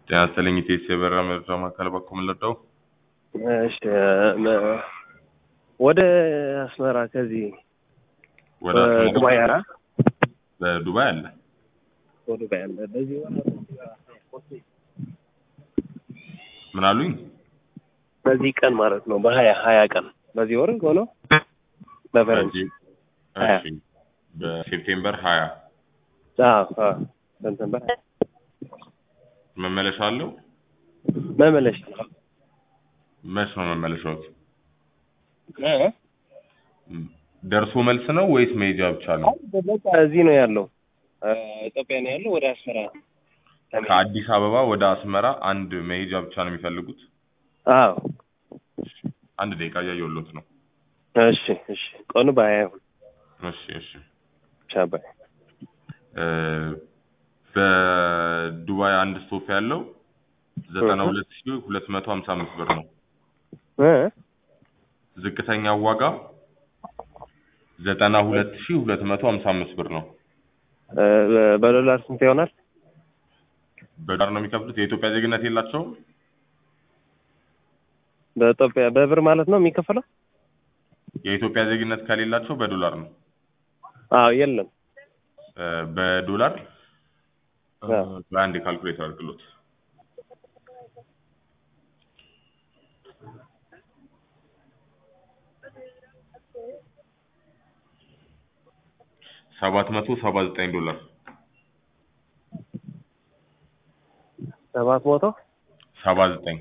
ጤና ይስጥልኝ ኢቴስ የበረራ መረጃ ማዕከል በኩል ምንለደው እሺ መ- ወደ አስመራ ከዚህ ወደ አስመራ ዱባይ አራ በዱባይ አለ ወደ ዱባይ አለ በዚህ ወር ምን አሉኝ በዚህ ቀን ማለት ነው በሀያ ሀያ ቀን በዚህ ወር ሆነው በፈረንጅ በዚህ- ሀያ እሺ በሴፕቴምበር ሀያ አዎ አዎ ሰፕተምበር ሀያ መመለሻ አለው መመለሻ መች ነው መመለሻዎት እ? ደርሶ መልስ ነው ወይስ መሄጃ ብቻ ነው በቃ እዚህ ነው ያለው እ፣ ኢትዮጵያ ነው ያለው ወደ አስመራ ከአዲስ አበባ ወደ አስመራ አንድ መሄጃ ብቻ ነው የሚፈልጉት አዎ አንድ ደቂቃ እያየሁሎት ነው እሺ እሺ ቀኑ በሀያ ይሁን እሺ እሺ ብቻ በሀያ እ፣ በዱባይ አንድ ስቶፕ ያለው ዘጠና ሁለት ሺ ሁለት መቶ ሀምሳ አምስት ብር ነው እ? ዝቅተኛው ዋጋ ዘጠና ሁለት ሺ ሁለት መቶ ሀምሳ አምስት ብር ነው እ፣ በዶላር ስንት ይሆናል በዶላር ነው የሚከፍሉት የኢትዮጵያ ዜግነት የላቸውም በኢትዮጵያ በብር ማለት ነው የሚከፈለው የኢትዮጵያ ዜግነት ከሌላቸው በዶላር ነው አዎ የለም እ፣ በዶላር እ፣ አዎ። በአንድ ካልኩሌተር አድርግሎት ሰባት መቶ ሰባ ዘጠኝ ዶላር ሰባት መቶ ሰባ ዘጠኝ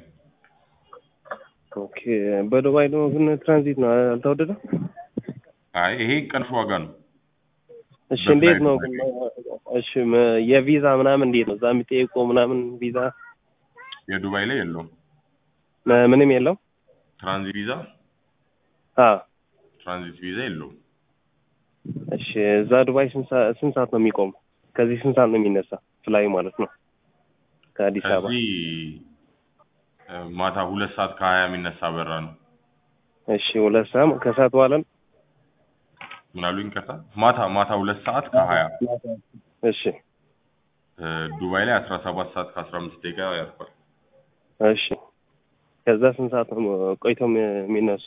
ኦኬ በዱባይ ነው ግን ትራንዚት ነው አልተወደደም አይ ይሄ ቀንሽ ዋጋ ነው እሺ እንዴት ነው ግን እሺ መ- የቪዛ ምናምን እንዴት ነው እዛ የሚጠይቀው ምናምን ቪዛ የዱባይ ላይ የለውም ም- ምንም የለው ትራንዚት ቪዛ አዎ ትራንዚት ቪዛ የለውም እሺ እዛ ዱባይ ስንት ሰ- ስንት ሰዓት ነው የሚቆም ከዚህ ስንት ሰዓት ነው የሚነሳ ፍላዩ ማለት ነው ከአዲስ አበባ ከዚህ እ፣ ማታ ሁለት ሰዓት ከሀያ የሚነሳ በራ ነው እሺ ሁለት ሰዓት ከሰዓት በኋላ ነው ምን አሉኝ ከታ ማታ ማታ ሁለት ሰዓት ከሀያ እሺ እ፣ ዱባይ ላይ አስራ ሰባት ሰዓት ከአስራ አምስት ደቂቃ ያርፋል እሺ ከዛ ስንት ሰዓት ነው ቆይተው የሚ- የሚነሱ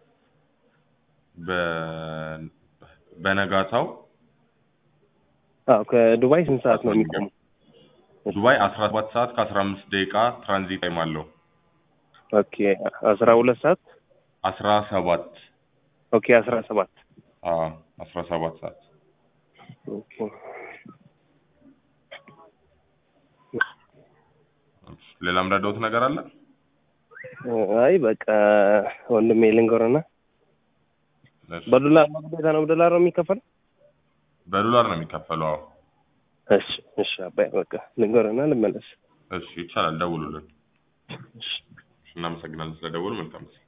በ- በነጋታው አዎ ከዱባይ ስንት ሰዓት ነው የሚቆሙ ዱባይ አስራ ሰባት ሰዓት ከአስራ አምስት ደቂቃ ትራንዚት ታይም አለው ኦኬ አስራ ሁለት ሰዓት አስራ ሰባት ኦኬ አስራ ሰባት አዎ አስራ ሰባት ሰዓት ኦኬ ሌላ ምረዳውት ነገር አለ አይ በቃ ወንድሜ ልንገርና እሺ። በዶላር ነው ግዴታ ነው በዶላር ነው የሚከፈለው በዶላር ነው የሚከፈለው አዎ እሺ እሺ አባይ በቃ ልንገርና ልመለስ እሺ ይቻላል ደውሉልን እሺ እናመሰግናለን ስለደውሉ መልካም ጊዜ